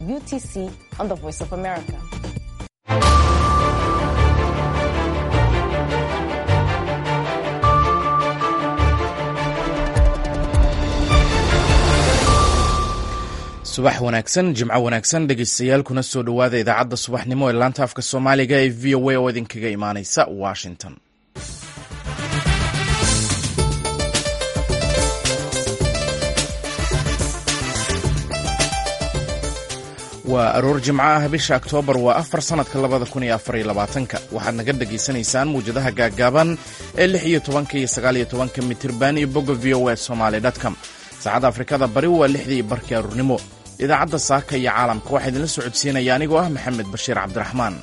UTC on the Voice of America. subax wanaagsan jimco wanaagsan dhegeystayaal kuna soo dhowaada idaacadda subaxnimo ee laanta afka soomaaliga ee v o a oo idinkaga imaaneysa washington waa aroor jimco ah bisha oktoobar waa afar sannadka labada kun iyo afar iyo labaatanka waxaad naga dhegaysanaysaan muwjadaha gaaggaaban ee lix iyo tobanka iyo sagaal iyo tobanka mitirban iyo bogga v o a somaly com saacadda afrikada bari waa lixdii iyo barkii aroornimo idaacadda saaka iyo caalamka waxaa idinla socodsiinaya anigoo ah maxamed bashiir cabdiraxmaan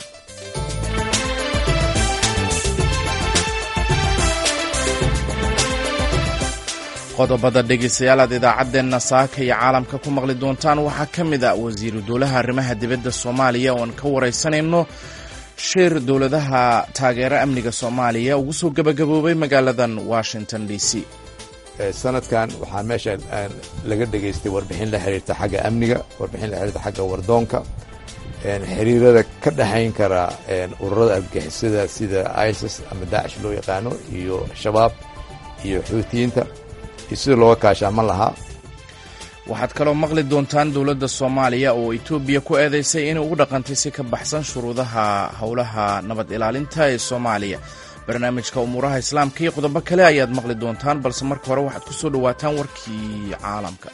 qodobada dhegaystayaal aad idaacaddeenna saaka iyo caalamka ku maqli doontaan waxaa ka mid a wasiiru dowlaha arrimaha dibadda soomaaliya ooan ka waraysanayno shir dowladaha taageera amniga soomaaliya ugu soo gebagaboobay magaaladan washington d c sanadkan waxaa meesha laga dhegaystay warbixin la xiriirta xagga amniga warbixin la xiriirta xagga wardoonka xiriirada ka dhexayn kara ururada argagixisada sida isis ama daacish loo yaqaano iyo shabaab iyo xuutiyiinta iyo sida looga kaashaaman lahaa waxaad kaloo maqli doontaan dowladda soomaaliya oo etoobiya ku eedaysay inay ugu dhaqantay si ka baxsan shuruudaha howlaha nabad ilaalinta ee soomaaliya barnaamijka umuuraha islaamka iyo qodobo kale ayaad maqli doontaan balse marka hore waxaad ku soo dhowaataan warkii caalamka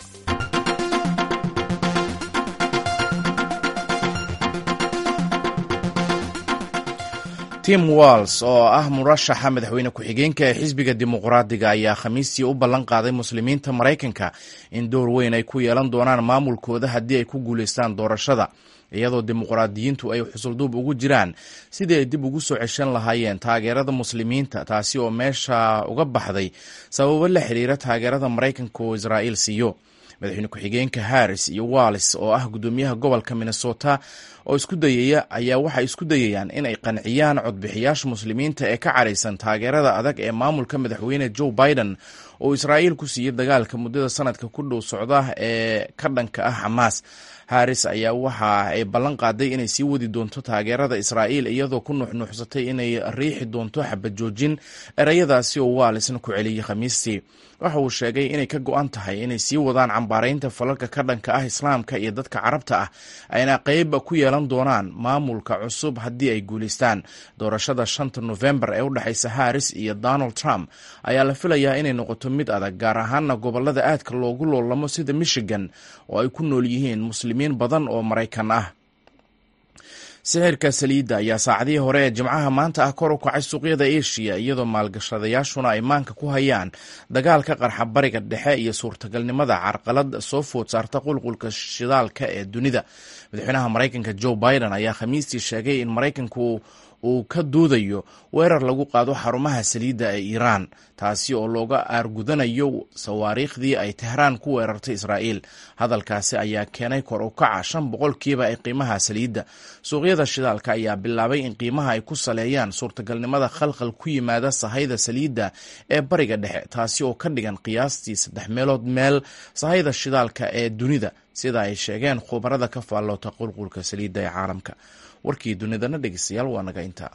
tim walls oo ah murashaxa madaxweyne ku-xigeenka ee xisbiga dimuqraadiga ayaa khamiistii u ballan qaaday muslimiinta maraykanka in door weyn ay ku yeelan doonaan maamulkooda haddii ay ku guulaystaan doorashada iyadoo dimuqraadiyiintu ay xusulduub ugu jiraan sidii ay dib ugu soo ceshan lahaayeen taageerada muslimiinta taasi oo meesha uga baxday sababo la xiriira taageerada maraykanka oo israa'iil siiyo madaxweyne ku-xigeenka harris iyo wallis oo ah guddoomiyaha gobolka minnesota oo isku dayaya ayaa waxay isku dayayaan inay qanciyaan codbixiyaasha muslimiinta ee ka caraysan taageerada adag ee maamulka madaxweyne joe biden oo israa'iil ku siiyey dagaalka muddada sanadka ku dhow socda ee ka dhanka ah xamaas haris ayaa waxa ay ballan qaaday inay sii wadi doonto taageerada israa'iil iyadoo ku nuuxnuuxsatay inay riixi doonto xabad joojin ereyadaasi oo waalisna ku celiyey khamiistii waxa uu sheegay inay ka go-an tahay inay sii wadaan cambaaraynta falalka ka dhanka ah islaamka iyo dadka carabta ah ayna qeyb ku yeelan doonaan maamulka cusub haddii ay guulaystaan doorashada shanta nofembar ee u dhexaysa haris iyo donald trump ayaa la filayaa inay noqoto mid adag gaar ahaana gobolada aadka loogu loolamo sida michigan oo ay ku nool yihiin muslimiin badan oo maraykan ah sixirka saliidda ayaa saacadihii hore ee jimcaha maanta ah kor u kacay suuqyada eshiya iyadoo maalgashadayaashuna ay maanka ku hayaan dagaalka qarxa bariga dhexe iyo suurtagalnimada carqalad soo food saarta qulqulka shidaalka ee dunida madaxweynaha maraykanka joe biden ayaa khamiistii sheegay in maraykanku uu ka duudayo weerar lagu qaado xarumaha saliidda ee iiraan taasi oo looga aargudanayo sawaariikhdii ay tehraan ku weerartay israa'iil hadalkaasi ayaa keenay kor u kaca shan boqolkiiba ee qiimaha saliidda suuqyada shidaalka ayaa bilaabay in qiimaha ay ku saleeyaan suurtagalnimada khalkhal ku yimaada sahayda saliidda ee bariga dhexe taasi oo ka dhigan qiyaastii saddex meelood meel sahayda shidaalka ee dunida sida ay sheegeen khubarada ka faalloota qulqulka saliidda ee caalamka warkii dunidana dhegeystayaal waa naga intaa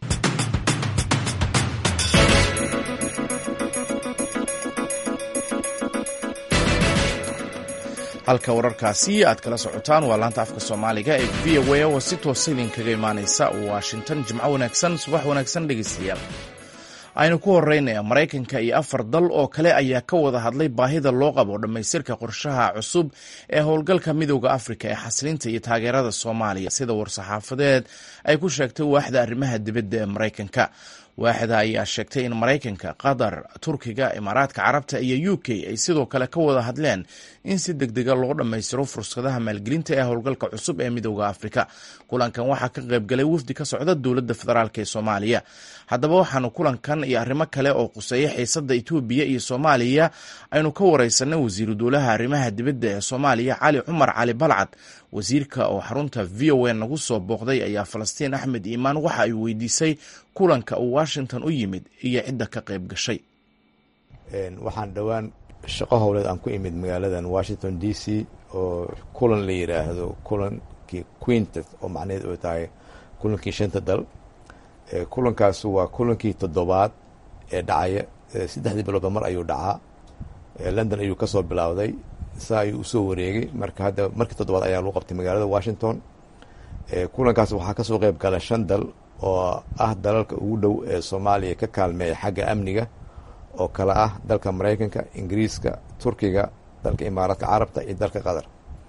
halka wararkaasi aad kala socotaan waa laanta afka soomaaliga ee v o a oo si toosa idinkaga imaaneysa washington jimco wanaagsan subax wanaagsan dhegeystayaal aynu ku horeynaya maraykanka iyo afar dal oo kale ayaa ka wada hadlay baahida loo qabo dhammaystirka qorshaha cusub ee howlgalka midooda afrika ee xasilinta iyo taageerada soomaaliya sida war-saxaafadeed ay ku sheegtay waaxda arrimaha dibadda ee maraykanka waaxda ayaa sheegtay in maraykanka qatar turkiga imaaraadka carabta iyo u k ay sidoo kale ka wada hadleen in si deg dega loo dhammaystiro fursadaha maalgelinta ee howlgalka cusub ee midooda afrika kulankan waxaa ka qaybgalay wafdi ka socda dowladda federaalk ee soomaaliya haddaba waxaanu kulankan iyo arrimo kale oo quseeya xiisada etoobiya iyo soomaaliya aynu ka wareysanay wasiiru dowlaha arrimaha dibadda ee soomaaliya cali cumar cali balcad wasiirka oo xarunta v o a nagu soo booqday ayaa falastiin axmed iimaan waxa ay weydiisay kulanka uu washington u yimid iyo cidda ka qayb gashay waxaan dhowaan shaqo howleed aan ku imid magaaladan washington d c oo kulan la yidhaahdo kulankii quintet oo macnaheed oo tahay kulankii shanta dal kulankaas waa kulankii toddobaad ee dhacaya saddexdii biloodba mar ayuu dhacaa london ayuu kasoo bilowday saa ayuu usoo wareegay marka hadda markii toddobaad ayaa lagu qabtay magaalada washington kulankaas waxaa kasoo qeyb gala shan dal oo ah dalalka ugu dhow ee soomaaliya ka kaalmeeya xagga amniga oo kale ah dalka maraykanka ingiriiska turkiga dalka imaaraadka carabta iyo dalka qatar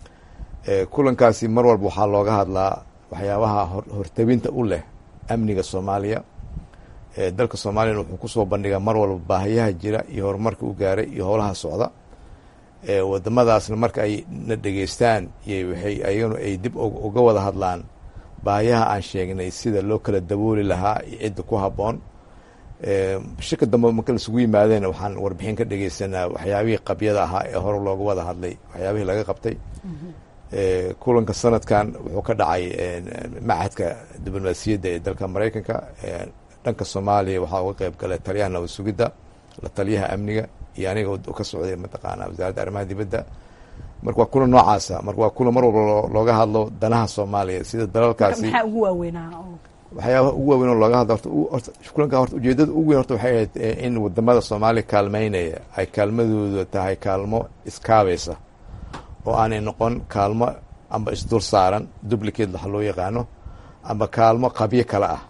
kulankaasi mar walba waxaa looga hadlaa waxyaabaha hortabinta u leh amniga soomaaliya dalka soomaaliyana wuxuu kusoo bandhigaa mar walba baahiyaha jira iyo horumarka u gaaray iyo howlaha socda wadamadaasna marka ay na dhegeystaan iyo waxay ayaganu ay dib uga wada hadlaan baahiyaha aan sheegnay sida loo kala dabooli lahaa iyo cidda ku habboon shirka dambe marka laisugu yimaadeen waxaan warbixin ka dhegeysanaa waxyaabihii qabyada ahaa ee hore looga wada hadlay waxyaabihii laga qabtay kulanka sanadkan wuxuu ka dhacay machadka diblomaasiyadda ee dalka maraykanka dhanka soomaaliya waxaa uga qeyb galay taliyaha nabad sugidda la taliyaha amniga iyo aniga ka socday mataqaana wasaaradda arrimaha dibadda marka waa kulan noocaasa marka waa kulan mar walba looga hadlo danaha soomaaliya sida dalalkaasi maxaa ugu waaweynaa waxyaabaha ugu waaweyn oo looga hadlo horta kulanka horta ujeedada ugu weyn horta waxay ahayd in wadamada soomaaliya kaalmeynaya ay kaalmadooda tahay kaalmo iskaabaysa oo aanay noqon kaalmo amba isdul saaran duplicate waxa loo yaqaano amba kaalmo qabyo kale ah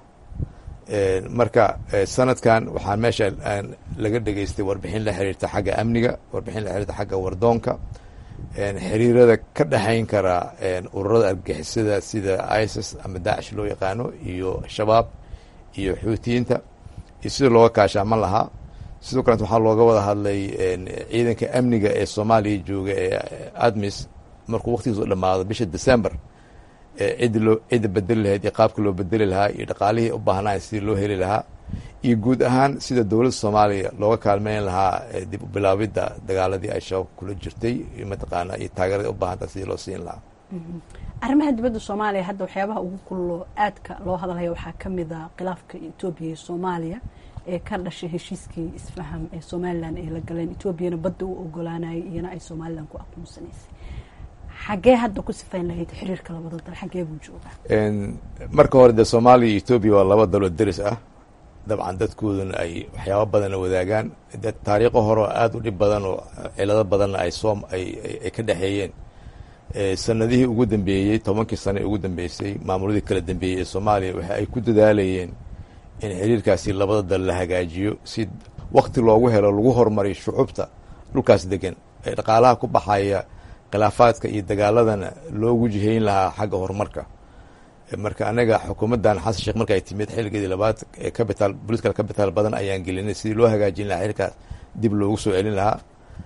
marka sanadkan waxaa meesha laga dhegeystay warbixin la xiriirta xagga amniga warbixin la xiriirta xagga wardoonka xiriirada ka dhexayn kara ururada argagixisada sida isis ama daacish loo yaqaano iyo shabaab iyo xuutiyiinta iyo sida looga kaashaaman lahaa sidoo kalent waxaa looga wada hadlay ciidanka amniga ee soomaaliya jooga ee admis markuu waqtigiisu dhamaado bisha december ciddi loo cidda bedeli lahayd iyo qaabka loo bedeli lahaa iyo dhaqaalihii u baahnaay sidii loo heli lahaa iyo guud ahaan sida dowladda soomaaliya looga kaalmeyn lahaa dib u bilaabidda dagaaladii ay shabaab kula jirtay iyo mataqaana iyo taageerada u baahanta sidii loo siin lahaa arrimaha dibadda soomaaliya hadda waxyaabaha ugu kullo aadka loo hadlaya waxaa ka mid a khilaafka etoobiya iyo soomaaliya ee ka dhashay heshiiskii isfaham ee somalilan ay la galeen etoobiyana badda u ogolaanayay iyana ay somalilan ku aqoonsanaysay xaggee hadda ku sifayn lahayd xiriirka labada dal xaggee buu joogaa marka hore dee soomaaliya iyo etoobiya waa laba daloo deris ah dabcan dadkooduna ay waxyaaba badana wadaagaan de taariikho hore oo aada u dhib badan oo cilado badanna ay soo ay ay ka dhexeeyeen sanadihii ugu dambeeyey tobankii sano ee ugu dambeysay maamuladii kala dambeeyey ee soomaaliya waxa ay ku dadaalayeen in xiriirkaasi labada dal la hagaajiyo si wakti loogu helo lagu horumariyo shucubta dhulkaas degan ee dhaqaalaha ku baxaya khilaafaadka iyo dagaaladana loogu jihayn lahaa xagga horumarka marka anaga xukuumaddan xasan sheekh marka ay timid xilligeedii labaad ee capital political capital badan ayaan gelinay sidii loo hagaajin lahaa xilkaas dib loogu soo celin lahaa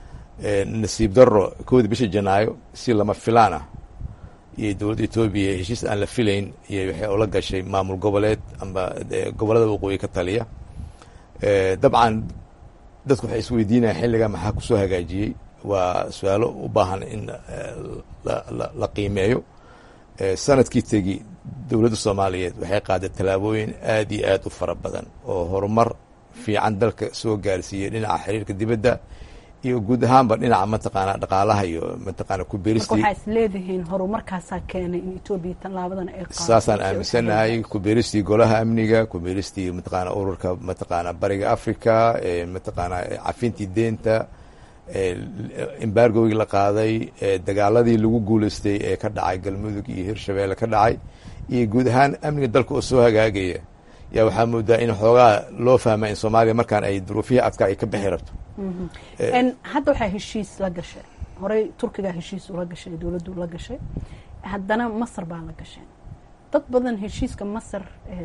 nasiib darro kowdii bisha janaayo si lama filaan ah iyo dowladda etoobiya heshiis aan la filayn iyo waxay ula gashay maamul goboleed amba gobollada waqooyi ka taliya dabcan dadku waxay isweydiinayaan xilligaa maxaa kusoo hagaajiyey waa su-aalo u baahan in la qiimeeyo sanadkii tegi dowladda soomaaliyeed waxay qaaday tallaabooyin aad iyo aad u fara badan oo horumar fiican dalka soo gaarsiiyey dhinaca xiriirka dibadda iyo guud ahaanba dhinaca mataqaana dhaqaalaha iyo mataqaana ku beeristii waxaa is leedihiin horumarkaasaa keenay in etoobiya tallaabadan ay qaado saasaan aaminsanahay ku beeristii golaha amniga ku beeristii mataqaana ururka mataqaana bariga africa mataqaana cafintii deenta embargogii la qaaday dagaaladii lagu guuleystay ee ka dhacay galmudug iyo hirshabeelle ka dhacay iyo guud ahaan amniga dalka oo soo hagaagaya yaa waxaa moodaa in xoogaa loo fahma in soomaaliya markaan ay duruufihii adkaa ay ka bixi rabto hadda waxaa heshiis la gashay horey turkigaa heshiis ula gashay dowladdu la gashay haddana masar baa la gashay dad badan heshiiska masar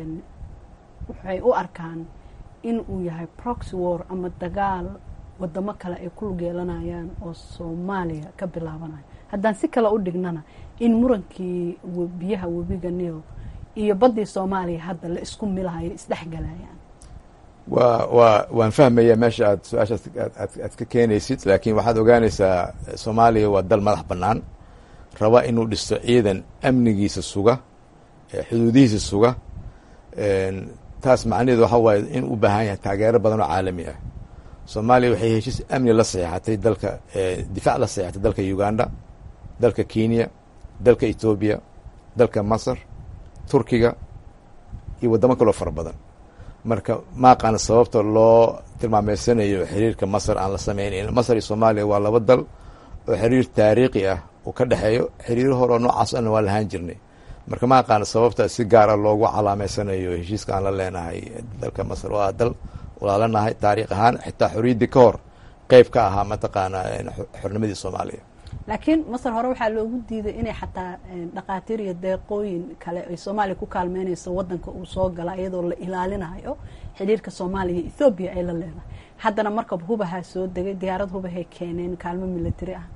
waxay u arkaan in uu yahay proxy war ama dagaal wadamo kale ay ku lug yeelanayaan oo soomaaliya ka bilaabanayo haddaan si kale u dhignana in murankii biyaha webiga nil iyo baddii soomaaliya hadda la isku milahayo isdhexgalayaan wa wa waan fahmaya meesha aad su-aashaas aad ka keenaysid laakiin waxaad ogaanaysaa soomaaliya waa dal madax bannaan raba inuu dhisto ciidan amnigiisa suga xuduudihiisa suga taas macnaheedu waxa waaye in u baahan yahay taageero badan oo caalami ah soomaaliya waxay heshiis amni la saxeexatay dalka difaac la saxeexatay dalka uganda dalka kenya dalka etoobiya dalka masar turkiga iyo waddamo kaloo fara badan marka ma aqaana sababta loo tilmaameysanayo xiriirka masar aan la sameynayn masar iyo soomaaliya waa laba dal oo xiriir taariikhi ah uu ka dhexeeyo xiriiro hore oo noocaas ana waa lahaan jirnay marka ma aqaana sababta si gaara loogu calaameysanayo heshiiska aan la leenahay dalka masar waa dal walaalanahay taariikh ahaan xitaa xorriyaddii ka hor qeyb ka ahaa mataqaana xornimadii soomaaliya laakiin masar hore waxaa loogu diiday inay xataa dhakhaatiir iyo deeqooyin kale ay soomaaliya ku kaalmeynayso wadanka uu soo gala iyadoo la ilaalinayo xiriirka soomaaliya iyo ethoobiya ay la leedahay haddana markab hubahaa soo degay diyaarad hubahay keeneen kaalmo military ah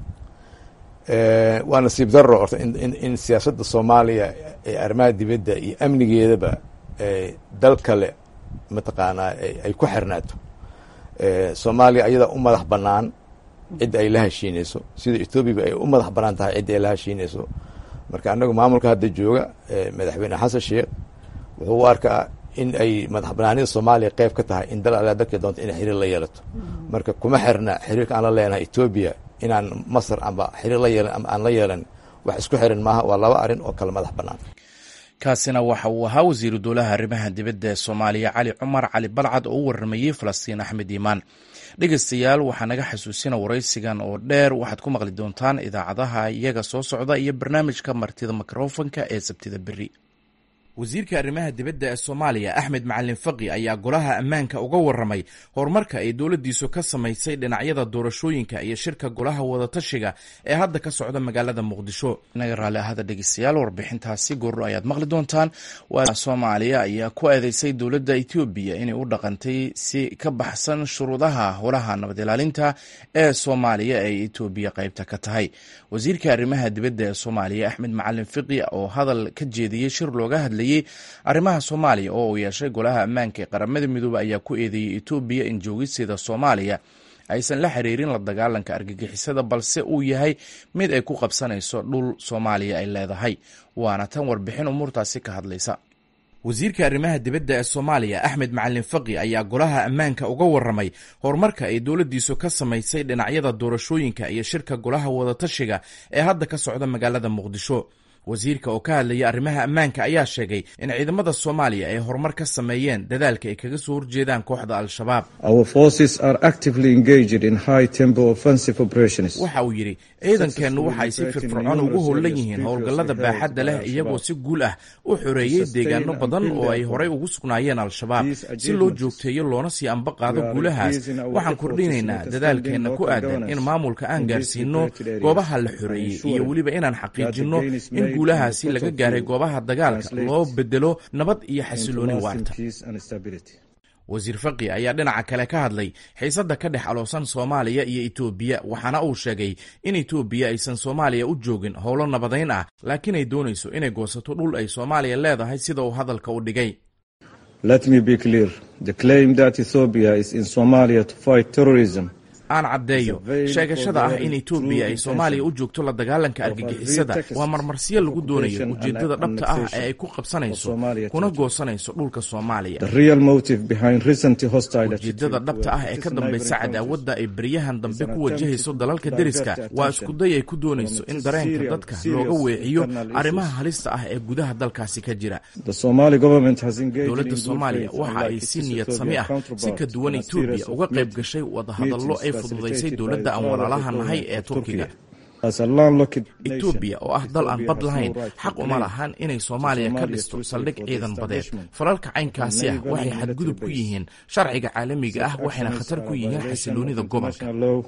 waa nasiib daro orta in siyaasadda soomaaliya ee arrimaha dibadda iyo amnigeedaba dal kale mataqaanaa ay ku xirnaato soomaaliya ayadaa u madax bannaan cidda ay la heshiinayso sida ethoobiaba ay u madax bannaan tahay cidda ay la heshiinayso marka annagu maamulka hadda jooga madaxweyne xasan sheekh wuxuu u arkaa in ay madax bannaanida soomaaliya qeyb ka tahay in dal alaa dalkii doonto inay xiriir la yeelato marka kuma xirna xiriirka aan la leenahay etoobiya inaan masar amba xiriir la yeelan ama aan la yeelan wax isku xiran maaha waa laba arrin oo kale madax bannaan kaasina waxa uu ahaa wasiiru dowlaha arrimaha dibadda ee soomaaliya cali cumar cali balcad oo u warramayey falastiin axmed iimaan dhegeystayaal waxaa naga xasuusina waraysigan oo dheer waxaad ku maqli doontaan idaacadaha iyaga soo socda iyo barnaamijka martida mikrofonka ee sabtida beri wasiirka arrimaha dibadda ee soomaaliya axmed macalin faqi ayaa golaha ammaanka uga warramay horumarka ay dowladdiisu ka samaysay dhinacyada doorashooyinka iyo shirka golaha wadatashiga ee hadda ka socda magaalada muqdisho inaga raalli ahada dhegeystayaal warbixintaasi goorro ayaad maqli doontaan waa soomaaliya ayaa ku eedeysay dowladda etoobiya inay u dhaqantay si ka baxsan shuruudaha holaha nabad ilaalinta ee soomaaliya ee etoobiya qaybta ka tahay wasiirka arrimaha dibadda ee soomaaliya axmed macalin fiqi oo hadal ka jeediyey shir looga hadlay arrimaha soomaaliya oo uu yeeshay golaha ammaanka ee qaramada midoobe ayaa ku eedeeyey etoobiya in joogisteeda soomaaliya aysan la xiriirin la dagaalanka argagixisada balse uu yahay mid ay ku qabsanayso dhul soomaaliya ay leedahay waana tan warbixin umuurtaasi ka hadlaysa wasiirka arrimaha dibadda ee soomaaliya axmed macalin faqi ayaa golaha ammaanka uga warramay horumarka ay dowladdiisu ka samaysay dhinacyada doorashooyinka iyo shirka golaha wadatashiga ee hadda ka socda magaalada muqdisho wasiirka oo ka hadlaya arrimaha ammaanka ayaa sheegay in ciidamada soomaaliya ay horumar ka sameeyeen dadaalka ay kaga soo horjeedaan kooxda al-shabaab waxa uu yidhi ciidankeennu waxa ay si firfircoon ugu howlan yihiin howlgallada baaxadda leh iyagoo si guul ah u xoreeyey deegaano badan oo ay horey ugu sugnaayeen al-shabaab si loo joogteeyo loona sii amba qaado guulahaas waxaan kordhinaynaa dadaalkeenna ku aadan in maamulka aan gaarsiino goobaha la xoreeyey iyo weliba inaan xaqiijinno in guulahaasi laga gaaray goobaha dagaalka loo bedelo nabad iyo xasilooni waarta wasiir faqi ayaa dhinaca kale ka hadlay xiisadda ka dhex aloosan soomaaliya iyo etoobiya waxaana uu sheegay in etoobiya aysan soomaaliya u joogin howlo nabadayn ah laakiin ay doonayso inay goosato dhul ay soomaaliya leedahay sida uu hadalka u dhigay aan caddeeyo sheegashada ah in etoobiya ay soomaaliya u joogto la dagaalanka argagixisada waa marmarsiyo lagu doonayo ujeeddada dhabta ah ee ay ku qabsanayso kuna goosanayso dhulka soomaaliya ujeeddada dhabta ah ee ka dambaysa cadaawadda ay beryahan dambe ku wajahayso dalalka deriska waa iskuday ay ku doonayso in dareenka dadka looga weeciyo arrimaha halista ah ee gudaha dalkaasi ka jira dowladda soomaaliya waxa ay si niyad sami ah si ka duwan etoobiya uga qayb gashay wadahadallo ay fududaysay dowladda aan walaalaha nahay ee turkiga etoobiya oo ah dal aan bad lahayn xaq uma lahan inay soomaaliya ka dhisto saldhig ciidan badeed falalka caynkaasi ah waxay xadgudub ku yihiin sharciga caalamiga ah waxayna khatar ku yihiin xasiloonida gobolka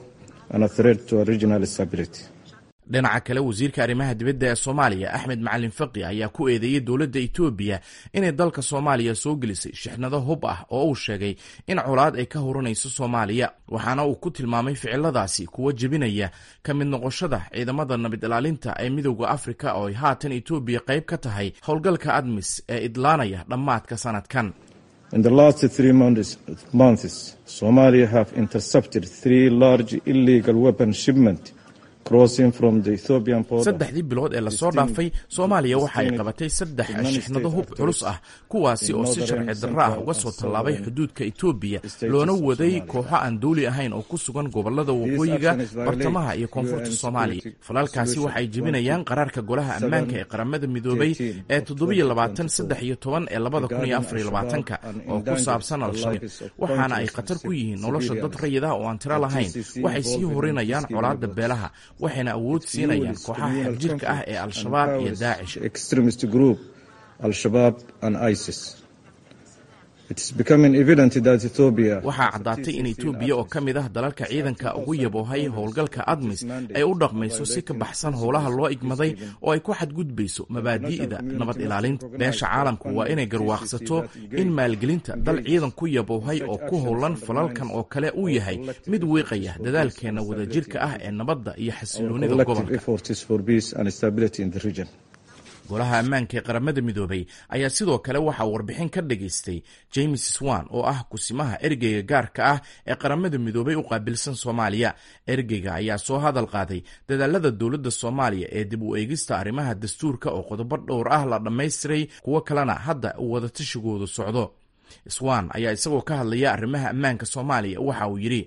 dhinaca kale wasiirka arrimaha dibadda ee soomaaliya axmed macalin faqi ayaa ku eedeeyey dowladda etoobiya inay dalka soomaaliya soo gelisay shixnado hub ah oo uu sheegay in colaad ay ka horanayso soomaaliya waxaana uu ku tilmaamay ficiladaasi kuwa jebinaya ka mid noqoshada ciidamada nabad ilaalinta ee midowda afrika oo ay haatan etoobiya qayb ka tahay howlgalka admis ee idlaanaya dhammaadka sanadkan In the last three months, months, Somalia have intercepted three large illegal weapon shipments crossing from the Ethiopian border. saddexdii bilood ee lasoo dhaafay soomaaliya waxa ay qabatay saddex shixnado hub culus ah kuwaasi oo si sharci darro ah uga soo tallaabay xuduudka etoobiya loona waday kooxo aan dawli ahayn oo ku sugan gobolada waqooyiga bartamaha iyo koonfurta soomaaliya falalkaasi waxay jebinayaan qaraarka golaha ammaanka ee qaramada midoobay ee toddobiyo labaatan saddex iyo toban ee labada kun iyo afar iyo labaatanka oo ku saabsan al-shabaab waxaana ay khatar ku yihiin nolosha dad rayid ah oo aan tiro lahayn waxay sii horinayaan colaadda beelaha waxayna awood siinayaan kooxaha xagjirka ah ee al-shabaab iyo daacish extremist group Al-Shabaab and ISIS. It is becoming evident that Ethiopia waxaa caddaatay in etoobiya oo ka mid ah dalalka ciidanka ugu yaboohay howlgalka admis ay u dhaqmayso si ka baxsan howlaha loo igmaday oo ay ku xadgudbayso mabaadi'da nabad ilaalinta beesha caalamku waa inay garwaaqsato in maalgelinta dal ciidan ku yaboohay oo ku howlan falalkan oo kale uu yahay mid wiiqaya dadaalkeena wadajirka ah ee nabadda iyo xasiloonida collective gobolka efforts for peace and stability in the region. golaha ammaanka ee qaramada midoobay ayaa sidoo kale waxaa warbixin ka dhageystay james swan oo ah kusimaha ergeyga gaarka ah ee qaramada midoobay u qaabilsan soomaaliya ergeyga ayaa soo hadal qaaday dadaalada dowladda soomaaliya ee dib u eegista arrimaha dastuurka oo qodobo dhowr ah la dhammaystiray kuwo kalena hadda uu wadatashigodu socdo swan ayaa isagoo ka hadlaya arrimaha ammaanka soomaaliya waxa uu yidhi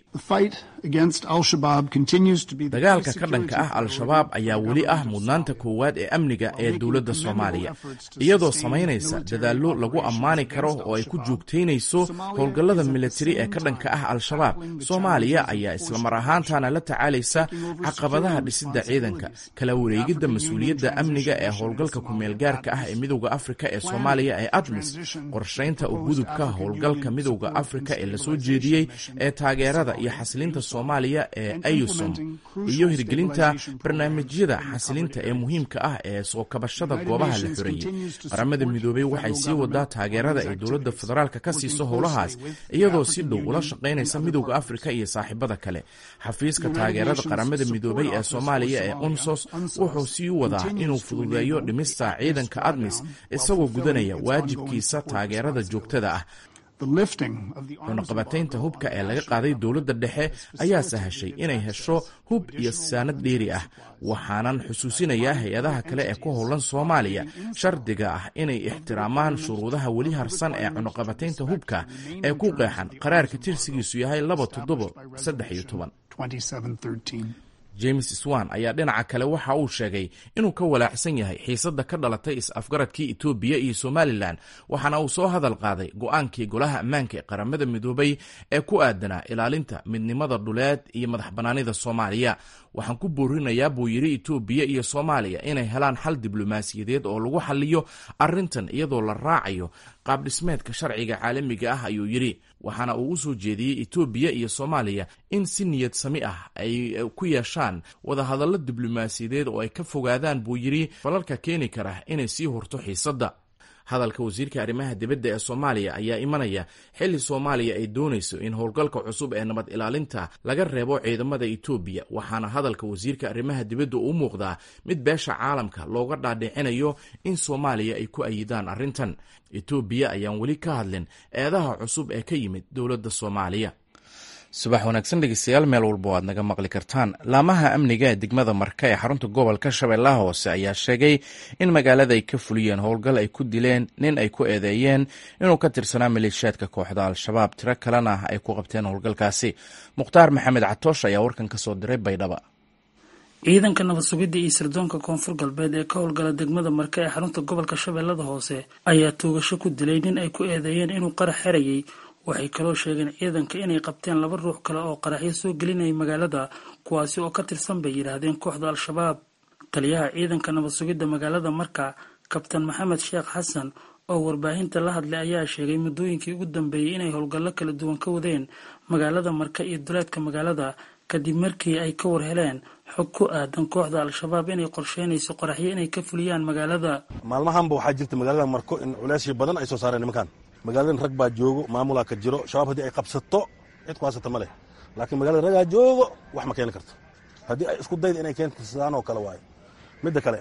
dagaalka ka dhanka ah al-shabaab ayaa weli ah mudnaanta koowaad ee amniga ee dowladda soomaaliya iyadoo samaynaysa dadaallo lagu ammaani karo oo ay ku joogtaynayso howlgallada militari ee ka dhanka ah al-shabaab soomaaliya ayaa islamar ahaantana la tacaalaysa caqabadaha dhisidda ciidanka kala wareegidda mas-uuliyadda amniga ee howlgalka kumeelgaarka ah ee midowda afrika ee soomaaliya ee admis qorshaynta u gudubka howlgalka midowda afrika ee lasoo jeediyey ee taageerada iyo xasilinta soomaaliya ee ayusom iyo hirgelinta barnaamijyada xasilinta ee muhiimka ah ee soo kabashada goobaha la xoreeyey qaramada midoobey waxay sii wadaa taageerada ay dowladda federaalka ka siiso howlahaas iyadoo si dhow ula shaqaynaysa midowda afrika iyo saaxiibada kale xafiiska taageerada qaramada midoobey ee soomaaliya ee unsos wuxuu sii wadaa inuu fududeeyo dhimista ciidanka admis isagoo gudanaya waajibkiisa taageerada joogtada ah cunaqabataynta hubka ee laga qaaday dowladda dhexe ayaa sahashay inay hesho hub iyo saanad dheeri ah waxaanan xusuusinayaa hay-adaha kale ee ku howlan soomaaliya shardiga ah inay ixtiraamaan shuruudaha weli harsan ee cunaqabataynta hubka ee ku qeexan qaraarka tirsigiisu yahay laba toddobo saddex iyo toban james swan ayaa dhinaca kale waxa uu sheegay inuu ka walaacsan yahay xiisadda ka dhalatay is-afgaradkii etoobiya iyo somalilan waxaana uu soo hadal qaaday go-aankii golaha ammaanka ee qaramada midoobay ee ku aadanaa ilaalinta midnimada dhuleed iyo madax bannaanida soomaaliya waxaan ku boorinayaa buu yidhi etoobiya iyo soomaaliya inay helaan xal diblomaasiyadeed oo lagu xaliyo arrintan iyadoo la raacayo qaabdhismeedka sharciga caalamiga ah ayuu yidhi waxaana uu u soo jeediyey etoobiya iyo soomaaliya in si niyad sami ah ay ku yeeshaan wadahadallo diblomaasiyadeed oo ay ka fogaadaan buu yidhi falalka keeni kara inay sii horto xiisadda hadalka wasiirka arrimaha dibadda ee soomaaliya ayaa imanaya xilli soomaaliya ay doonayso in howlgalka cusub ee nabad ilaalinta laga reebo ciidamada etoobiya waxaana hadalka wasiirka arrimaha dibadda u muuqdaa mid beesha caalamka looga dhaadhicinayo in soomaaliya ay ku ayidaan arrintan etoobiya ayaan weli ka hadlin eedaha cusub ee ka yimid dowladda soomaaliya subax wanaagsan dhegeystayaal meel walba o aad naga maqli kartaan laamaha amniga ee degmada marka ee xarunta gobolka shabeellaha hoose ayaa sheegay in magaalada ay ka fuliyeen howlgal ay ku dileen nin ay ku eedeeyeen inuu ka tirsanaa maleeshiyaadka kooxda al-shabaab tiro kalena ay ku qabteen howlgalkaasi mukhtaar maxamed catoosh ayaa warkan ka soo diray baydhaba ciidanka nabad sugidda iyo sirdoonka koonfur galbeed ee ka howlgala degmada marka ee xarunta gobolka shabeellada hoose ayaa tuugasho ku dilay nin ay ku eedeeyeen inuu qarax xerayay waxay kaloo sheegeen ciidanka inay qabteen laba ruux kale oo qaraxyo soo gelinayay magaalada kuwaasi oo ka tirsan bay yidhaahdeen kooxda al-shabaab taliyaha ciidanka nabad sugidda magaalada marka kabtan maxamed sheekh xasan oo warbaahinta la hadlay ayaa sheegay muddooyinkii ugu dambeeyey inay howlgallo kala duwan ka wadeen magaalada marka iyo duleedka magaalada kadib markii ay ka war heleen xog ku aadan kooxda al-shabaab inay qorsheynayso qoraxyo inay ka fuliyaan magaalada maalmahanba waxaa jirta magaalada marko in culeysyo badan ay soo saareen nimankan magaaladan rag baa joogo maamulaa ka jiro shabaab haddii ay qabsato cid ku haysata ma leh laakiin magaalada ragaa joogo wax ma keeni karto haddii ay isku dayda inay keento sidaan oo kale waayo midda kale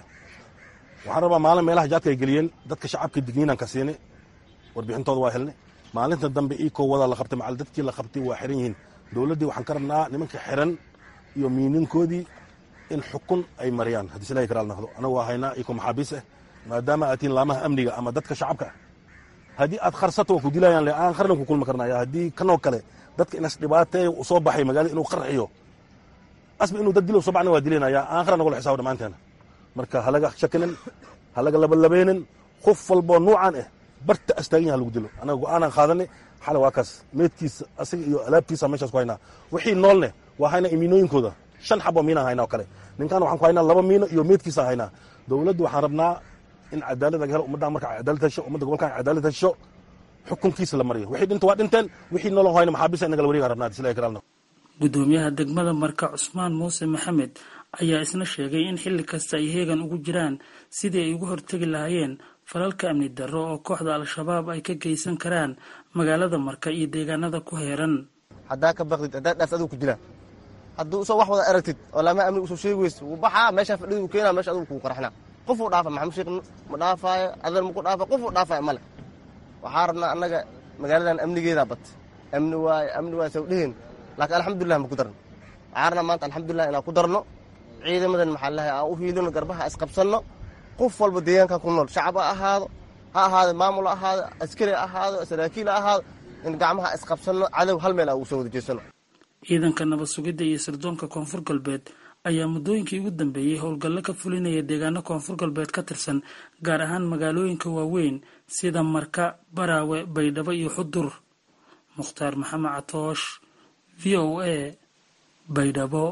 waxaan rabaa maalin meelaha jaadka ay geliyeen dadka shacabka digniinaan ka siini warbixintooda waa helnay maalinta dambe iikoo wadaa la qabtay macal dadkii la qabtay waa xiran yihiin dowladdii waxaan ka rabnaa nimanka xiran iyo miininkoodii in xukun ay mariyaan haddii silahi karaal noqdo anagu waa haynaa iko maxaabiis ah maadaama aad tihiin laamaha amniga ama dadka shacabka ah haddii aad kharsato waa ku dilayaan le aan qarnan ku kulmi karnaya haddii kanoo kale dadka inas dhibaateeya u soo baxay magaalada inuu qarxiyo asba inuu dad dilo soo baxna waa dilaynaya aan qarnan nagula xisaabo dhammaanteena marka halaga shakinin halaga labalabeynin qof walboo nuucan ah barta astaagan yaha lagu dilo anaga go-aanaan qaadanay xale waa kaas meedkiisa asiga iyo alaabtiisa meeshaas ku haynaa wixii noolne waa haynaa imiinooyinkooda shan xaboo miinaan haynaa oo kale ninkaan waxaan ku haynaa laba miino iyo meedkiisaan haynaa dowladdu waxaan rabnaa in cadaalad laga helo ummaddan marka cadaalad hesho ummadda gobolkan cadaalad hesho xukunkiisa la mariyo wixii dhinta waa dhinteen wixii noolon hayna maxaabiista inaga la wareegaan rabnaa sila karaal gudoomiyaha degmada marka cusmaan muuse maxamed ayaa isna sheegay in xilli kasta ay heegan ugu jiraan sidii ay uga hortegi lahaayeen falalka amni darro oo kooxda al-shabaab ay ka geysan karaan magaalada marka iyo deegaanada ku heeran haddaa ka baqdid haddaa dhaas adigu ku dilaan hadduu usoo wax wada aragtid oo laamaha amniga usoo sheegi weysid wuu baxaa meeshaa fadhida uu keenaa meesha adigu kuu qarxinaa qofuu dhaafa maxamed sheekh ma dhaafaayo adeer maku dhaafa qofuu dhaafaayo male waxaa rabnaa annaga magaaladan amnigeedaa bat amni waaye amni waaye saw dheheen laakiin alxamdulilah ma ku darno waxaa rabnaa maanta alxamdulilah inaan ku darno ciidamadan maxaa lahay aan u hiilino garbaha isqabsanno qof walba deegaanka ku nool shacab ha ahaado ha ahaado maamul ha ahaado askari ha ahaado saraakiil ha ahaado in gacmaha isqabsanno cadow hal meel aan ugu soo wada jeesano ciidanka nabad sugidda iyo sirdoonka koonfur galbeed ayaa muddooyinkii ugu dambeeyey howlgallo ka fulinaya deegaano koonfur galbeed ka tirsan gaar ahaan magaalooyinka waaweyn sida marka baraawe baydhabo iyo xudur mukhtaar maxamed catoosh v o a baydhabo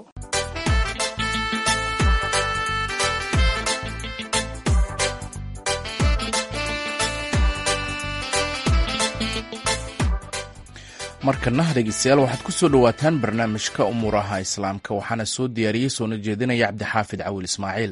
markana dhegeystayaal waxaad ku soo dhowaataan barnaamijka umuuraha islaamka waxaana soo diyaariyey soona jeedinaya cabdixaafid cawil ismaaciil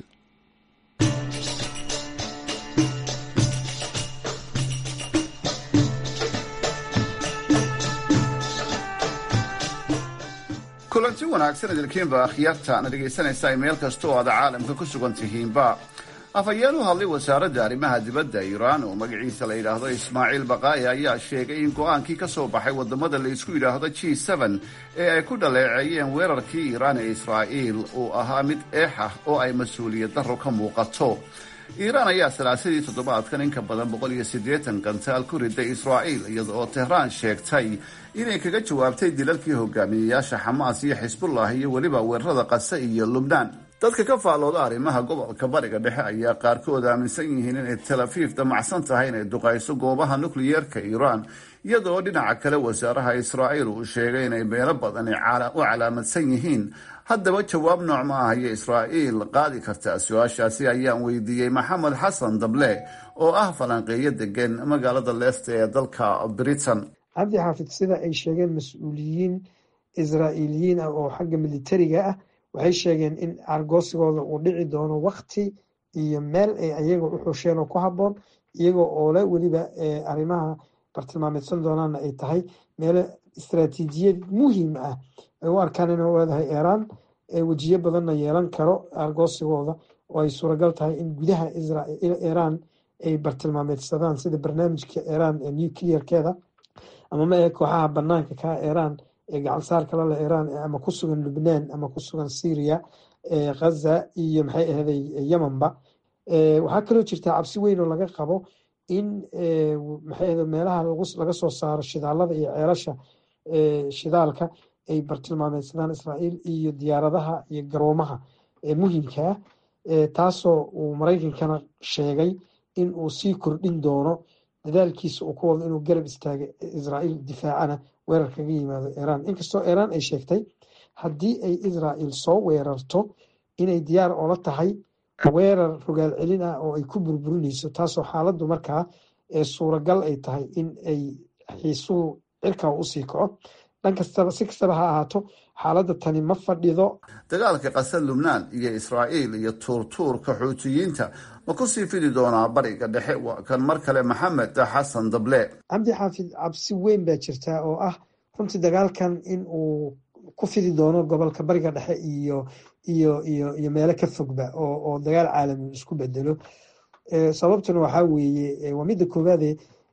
kulanti wanaagsan idilkiinba akhyaarta na dhegaysanaysa meel kasta oo aad caalamka ku sugan tihiinba afhayeen u hadlay wasaaradda arrimaha dibadda iiraan oo magaciisa la yidhaahdo ismaaciil baqaa'i ayaa sheegay in go-aankii ka soo baxay wadamada la isku yidhaahdo g n ee ay ku dhaleeceeyeen weerarkii iiraan ee israa'iil uu ahaa mid eex ah oo ay mas-uuliyad darro ka muuqato iiraan ayaa salaasadii toddobaadkan in ka badan boqol iyo siddeetan gantaal ku riday israa'iil iyada oo tehraan sheegtay inay kaga jawaabtay dilalkii hogaamiyeyaasha xamaas iyo xisbullah iyo weliba weerarada qase iyo lubnaan dadka ka faallooda arrimaha gobolka bariga dhexe ayaa qaarkood aaminsan yihiin inay tel afiif damacsan tahay inay duqayso goobaha nukliyeerka iiraan iyadoo dhinaca kale wasaaraha israa'iil uu sheegay inay meelo badan u calaamadsan yihiin haddaba jawaab nooc ma ah iyo israa'iil qaadi kartaa su-aashaasi ayaan weydiiyey maxamed xasan dable oo ah falanqeeyo degan magaalada leesta ee dalka britain cabdi xaafid sida ay sheegeen mas-uuliyiin israa'iiliyiin ah oo xagga militariga ah waxay sheegeen in argoosigooda uu dhici doono wakti iyo meel ay ayaga u xusheen oo ku habboon iyagoo oole weliba arrimaha bartilmaameedsan doonaana ay tahay meelo istaraatiijiyad muhiim ah ay u arkaan inay leedahay iiraan wejiyo badanna yeelan karo argoosigooda oo ay suuragal tahay in gudaha iiraan ay bartilmaameedsadaan sida barnaamijka iiraan ee nuclearkeeda ama ma ee kooxaha banaanka ka iiraan ee gacansaarka lale iiraan ama ku sugan lubnaan ama ku sugan syria ghaza iyo maxay ahday yemenba waxaa kaloo jirtaa cabsi weyn oo laga qabo in maxay ahda meelaha laga soo saaro shidaalada iyo ceelasha shidaalka ay bartilmaameedsadaan israa'iil iyo diyaaradaha iyo garoomaha muhimka ah taasoo uu maraykankana sheegay in uu sii kordhin doono dadaalkiisa uu ku wado inuu garab istaaga israa'iil difaacana weerar kaga yimaado iiraan inkastoo iiraan ay sheegtay haddii ay israa'iil soo weerarto inay diyaar oola tahay weerar rogaal celin ah oo ay ku burburinayso taasoo xaaladdu markaa ee suuragal ay tahay in ay xiisuhu cirkaa usii kaco dhan kastaba si kastaba ha ahaato xaaladda tani ma fadhido dagaalka qasad lubnaan iyo israa'iil iyo tuurtuurka xuutiyiinta ma ku sii fidi doonaa bariga dhexe waa kan mar kale maxamed xasan dable cabdi xaafid cabsi weyn baa jirtaa oo ah runtii dagaalkan in uu ku fidi doono gobolka bariga dhexe iyo iyo iyo iyo meelo ka fogba oo oo dagaal caalami isku bedelo sababtuna waxaa weeye waa midda koowaade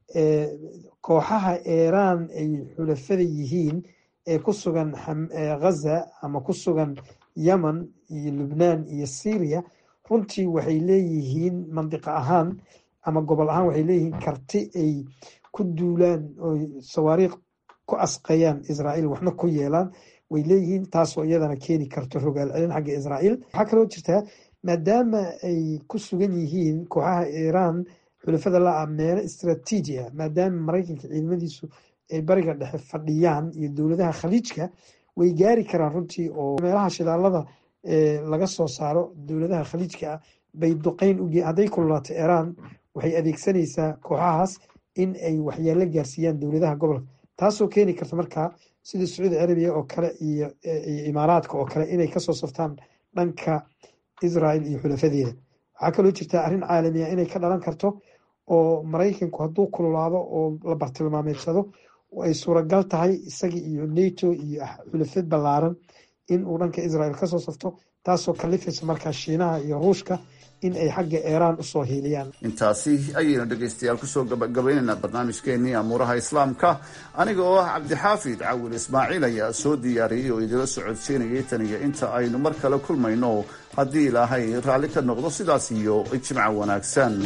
kooxaha iiraan ay xulafada yihiin ee ku sugan ghaza ama ku sugan yemen iyo lubnaan iyo syria runtii waxay leeyihiin mandiqo ahaan ama gobol ahaan waxay leeyihiin karti ay ku duulaan oo sawaariikh ku asqayaan israa'iil waxna ku yeelaan way leeyihiin taasoo iyadana keeni karto rogaal celin xagga israa'iil waxaa kaloo jirtaa maadaama ay ku sugan yihiin kooxaha iiraan xulafada la-a meelo istraatiiji ah maadaama maraykanka ciidamadiisu ay bariga dhexe fadhiyaan iyo dowladaha khaliijka way gaari karaan runtii oo meelaha shidaalada laga soo saaro dowladaha khaliijka ah bay duqeyn uge hadday kululaato iiraan waxay adeegsanaysaa kooxahaas in ay waxyaalo gaarsiiyaan dowladaha gobolka taasoo keeni karta markaa sida sacuudi carabiya oo kale iyo imaaraadka oo kale inay kasoo saftaan dhanka israel iyo xulafadeeda waxaa kaloo jirta arrin caalamiya inay ka dhalan karto oo maraykanku hadduu kululaado oo la bartilmaameedsado ay suuragal tahay isaga iyo nato iyo xulafad ballaaran in uu dhanka israel kasoo safto taasoo kalifaysa markaa shiinaha iyo ruushka in ay xagga iiraan usoo hiiliyaan intaasi ayaynu dhegaystayaal kusoo gabagabaynaynaa barnaamijkeenii amuuraha islaamka aniga oo ah cabdixaafid cawil ismaaciil ayaa soo diyaariyey oo idila socodsiinayay tan iyo inta aynu mar kale kulmayno haddii ilaahay raalli ka noqdo sidaas iyo jimca wanaagsan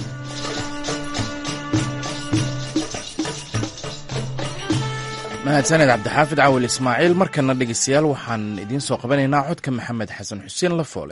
mahadsaned cabdixaafid cawil ismaaciil markana dhegeystayaal waxaan idiin soo qabanaynaa codka maxamed xasan xuseen lafoole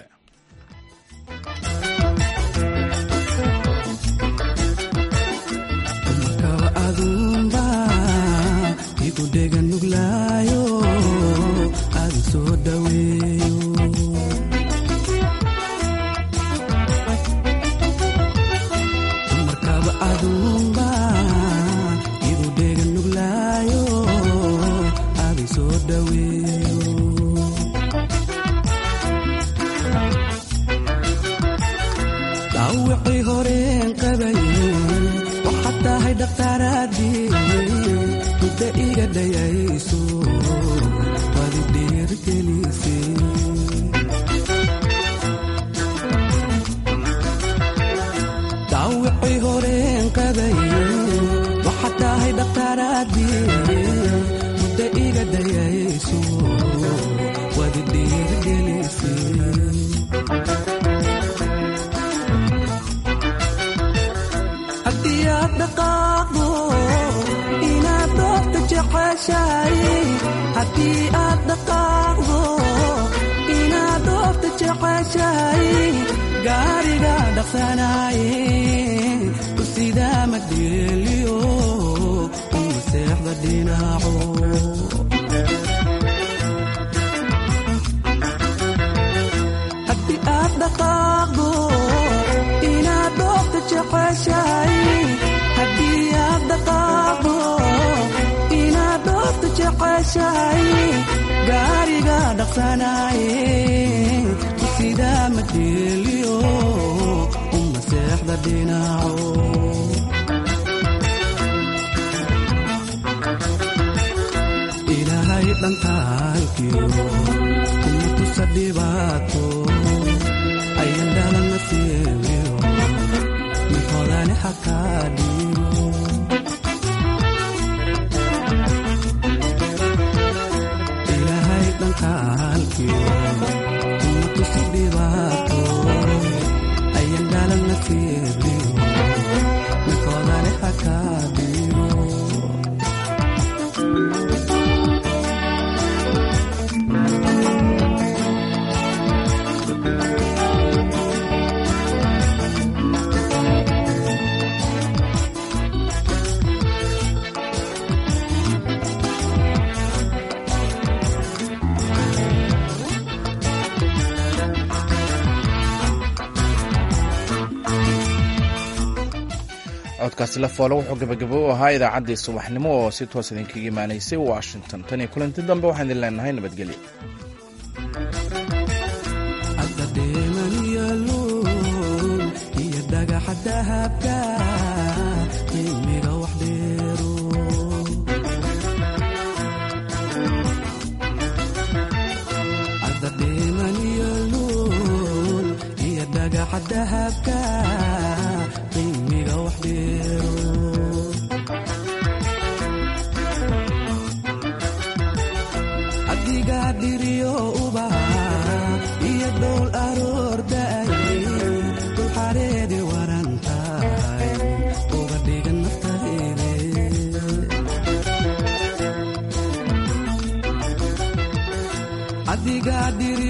codkaasi lafoole wuxuu gabagabo u ahaa idaacaddii subaxnimo oo si toos idinkaga imaanaysay washington tan iyo kulanti dambe waxaan idin leenahay nabadgelyo adiga dhiriyo ubaha sida dhiri